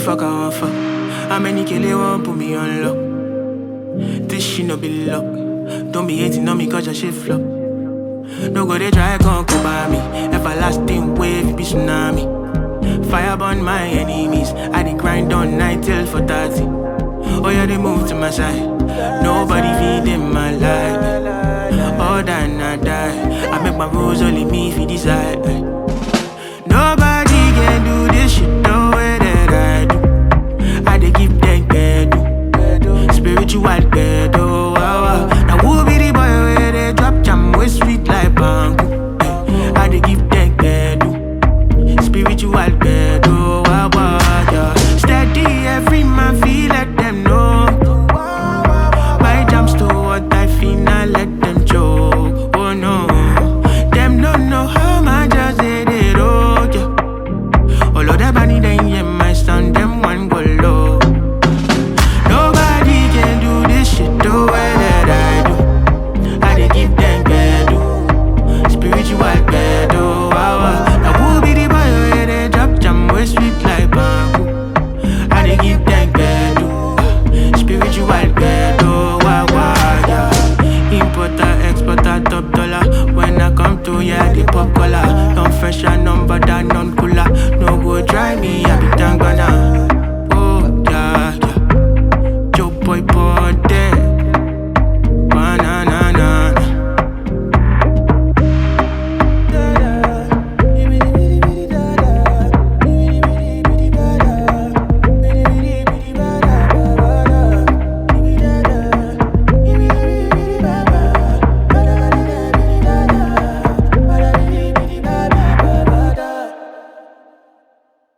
fuck I want fuck? How many kill they want put me on lock? This shit no be luck. Don't be hating on me cause your shit flop. No go they try come come by me. Everlasting wave it be tsunami. Fire burn my enemies. I dey grind on night till for 30. Oh yeah, they move to my side. Nobody feed in my life. All that I die. I make my rules only me if you decide.